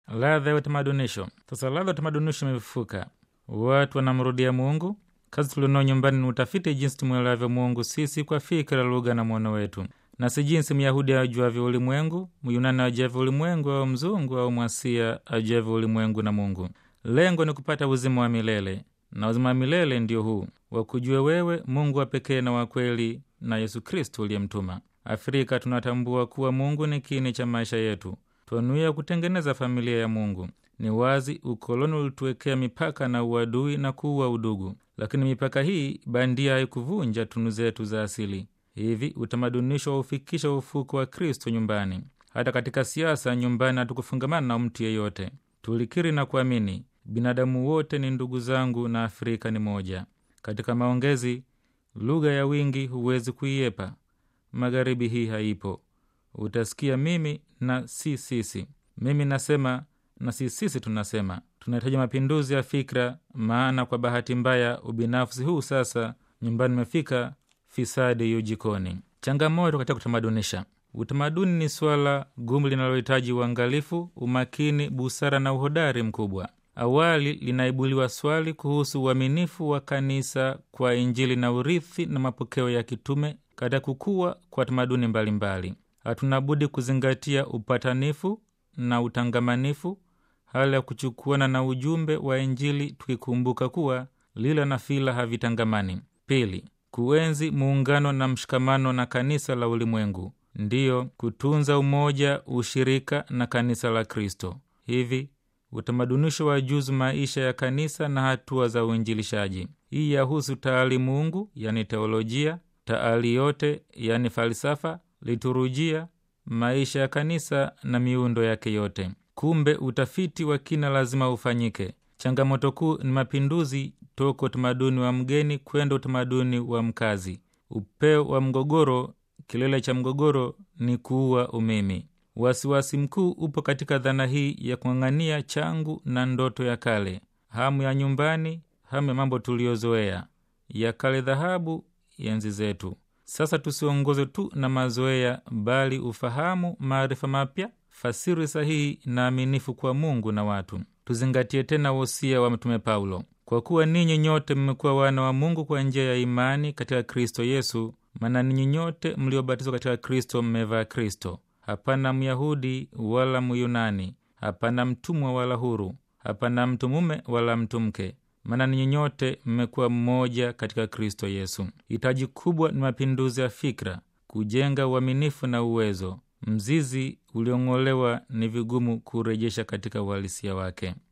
ladha ya utamadunisho. Sasa ladha ya utamadunisho imefufuka, watu wanamrudia Mungu. Kazi tulionao nyumbani ni utafiti jinsi tumwelavyo Mungu sisi kwa fikira, lugha na mwono wetu, na si jinsi Myahudi ajuavyo ulimwengu, Myunani ajuavyo ulimwengu, au mzungu au Mwasia ajuavyo ulimwengu na Mungu. Lengo ni kupata uzima wa milele, na uzima wa milele ndio huu wakujue wewe Mungu wa pekee na wa kweli, na Yesu Kristo uliyemtuma. Afrika tunatambua kuwa Mungu ni kiini cha maisha yetu, twanuia kutengeneza familia ya Mungu. Ni wazi ukoloni ulituwekea mipaka na uadui na kuua udugu, lakini mipaka hii bandia haikuvunja tunu zetu za asili. Hivi utamadunisho waufikisha ufuko wa Kristo nyumbani. Hata katika siasa, nyumbani hatukufungamana na mtu yeyote. Tulikiri na kuamini binadamu wote ni ndugu zangu na Afrika ni moja. Katika maongezi, lugha ya wingi huwezi kuiepa. Magharibi hii haipo. Utasikia mimi na si sisi, mimi nasema na si sisi tunasema. Tunahitaji mapinduzi ya fikra, maana kwa bahati mbaya ubinafsi huu sasa nyumbani umefika, fisadi yu jikoni. Changamoto katika kutamadunisha. Utamaduni ni swala gumu linalohitaji uangalifu, umakini, busara na uhodari mkubwa. Awali linaibuliwa swali kuhusu uaminifu wa kanisa kwa Injili na urithi na mapokeo ya kitume katika kukua kwa tamaduni mbalimbali. Hatuna budi kuzingatia upatanifu na utangamanifu, hali ya kuchukuana na ujumbe wa Injili, tukikumbuka kuwa lila na fila havitangamani. Pili, kuenzi muungano na mshikamano na kanisa la ulimwengu, ndiyo kutunza umoja, ushirika na kanisa la Kristo. Hivi utamadunisho wa juzu maisha ya kanisa na hatua za uinjilishaji. Hii yahusu taalimungu, yani teolojia, taali yote, yani falsafa, liturujia, maisha ya kanisa na miundo yake yote. Kumbe utafiti wa kina lazima ufanyike. Changamoto kuu ni mapinduzi toka utamaduni wa mgeni kwenda utamaduni wa mkazi. Upeo wa mgogoro, kilele cha mgogoro ni kuua umimi. Wasiwasi mkuu upo katika dhana hii ya kung'ang'ania changu na ndoto ya kale, hamu ya nyumbani, hamu ya mambo tuliyozoea ya kale, dhahabu ya enzi zetu. Sasa tusiongozwe tu na mazoea, bali ufahamu, maarifa mapya, fasiri sahihi na aminifu kwa Mungu na watu. Tuzingatie tena wosia wa Mtume Paulo, kwa kuwa ninyi nyote mmekuwa wana wa Mungu kwa njia ya imani katika Kristo Yesu, maana ninyi nyote mliobatizwa katika Kristo mmevaa Kristo. Hapana Myahudi wala Myunani, hapana mtumwa wala huru, hapana mtu mume wala mtu mke, maana ninyi nyote mmekuwa mmoja katika Kristo Yesu. Hitaji kubwa ni mapinduzi ya fikra, kujenga uaminifu na uwezo. Mzizi uliong'olewa ni vigumu kurejesha katika uhalisia wake.